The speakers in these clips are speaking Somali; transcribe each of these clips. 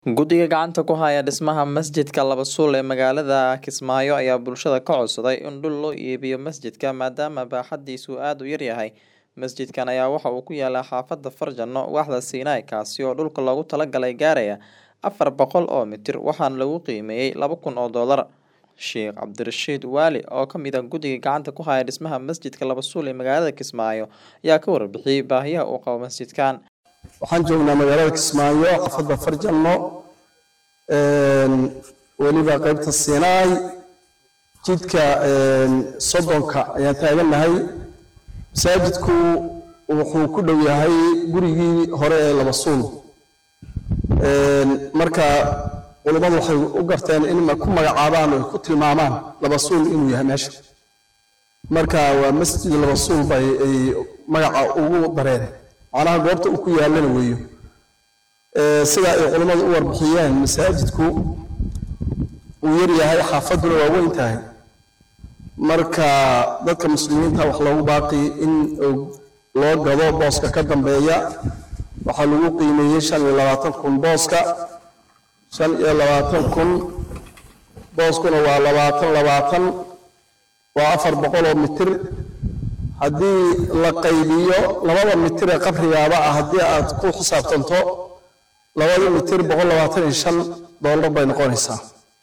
Guddiga gacanta ku haya dhismaha masjidka Laba Suul ee magaalada Kismaayo ayaa bulshada ka codsaday in dhul loo iibiyo masjidka maadaama baaxaddiisu aad u yar yahay. Masjidkan ayaa waxa uu ku yaalaa xaafadda Farjano, waaxda Siinay, kaasi oo dhulka loogu talagalay gaaraya afar boqol oo mitir waxaana lagu qiimeeyay laba kun oo doolar. Sheekh Cabdirashiid Waali oo ka mid ah guddiga gacanta ku haya dhismaha masjidka Laba Suul ee magaalada Kismaayo ayaa ka warbixiyay baahiyaha uu qabo masjidkan. waxaan joognaa magaalada kismaayo xaafadda farjanno weliba qaybta siinaay jidka soddonka ayaan taagannahay masaajidku wuxuu ku dhow yahay gurigii hore ee laba suul marka culummadu waxay u garteen in ku magacaabaan oo ku tilmaamaan laba suul inuu yahay meesha marka waa masjid laba suul bay ay magaca ugu dareen macnaha goobta uu ku yaalana weeyo sida ay culammadu u warbixiyeen masaajidku uu yar yahay xaafadduna waa weyn tahay marka dadka muslimiinta wax loogu baaqi in loo gado booska ka dambeeya waxaa lagu qiimeeyey shan iyo labaatan kun booska shan iyo labaatan kun booskuna waa labaatan labaatan waa afar boqol oo mitir haddii la qaybiyo labada mitir ee qabrigaaba ah haddii aad ku xisaabtanto labada mitir boqol labaatan iyo shan doolar bay noqonaysaa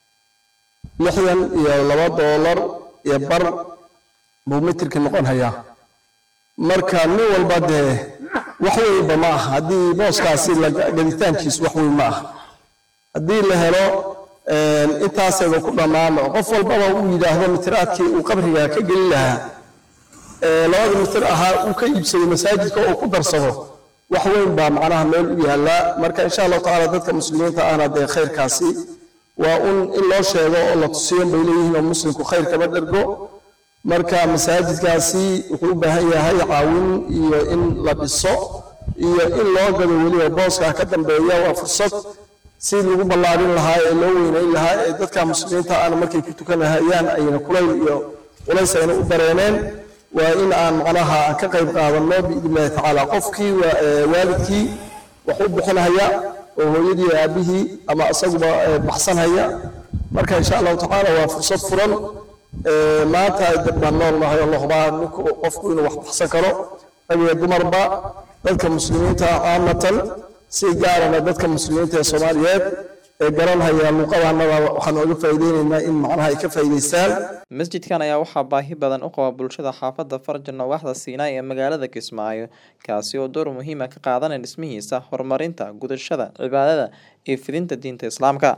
lixdan iyo laba doolar iyo bar buu mitirkii noqon hayaa marka nin walba dee wax weynba ma aha haddii booskaasi gaditaankiisu wax weyn ma aha haddii la helo intaasayba ku dhammaan qof walbaba uu yidhaahdo mitiraadkii uu qabriga ka geli lahaa labada mitir ahaa uu ka iibsaday masaajidka oo ku darsado wax weyn baa macnaha meel u yaallaa marka insha allahu tacaala dadka muslimiinta ahna dee khayrkaasi waa un in loo sheego oo la tusiyo bay leeyihiin oo muslimku khayr kama dhergo marka masaajidkaasi wuxuu u baahan yahay caawin iyo in la dhiso iyo in loo gado weliba booska ka dambeeya waa fursad si lagu ballaarin lahaa ee loo weynayn lahaa ee dadka muslimiinta ahna markay ku tukanahayaan ayna kulayl iyo culays ayna u dareeneen waa in aan macnaha ka qayb qaadanno biidnillahi tacaala qofkii waalidkii wax u bixinhaya oo hooyadii aabihii ama isaguba baxsanhaya marka insha allahu tacaala waa fursad furan maanta dad baan nool nahay oo la hubaa ninku qofku inuu wax baxsan karo rag iyo dumarba dadka muslimiinta caamatan si gaarana dadka muslimiinta ee soomaaliyeed ee garanhaya luuqadanada waxaan ooga faa'iideynaynaa in macnaha ay ka faa'iidaystaan masjidkan ayaa waxaa baahi badan u qaba bulshada xaafadda farjano waaxda siinaay ee magaalada kismaayo kaasi oo door muhiima ka qaadanaya dhismihiisa horumarinta gudashada cibaadada iyo fidinta diinta islaamka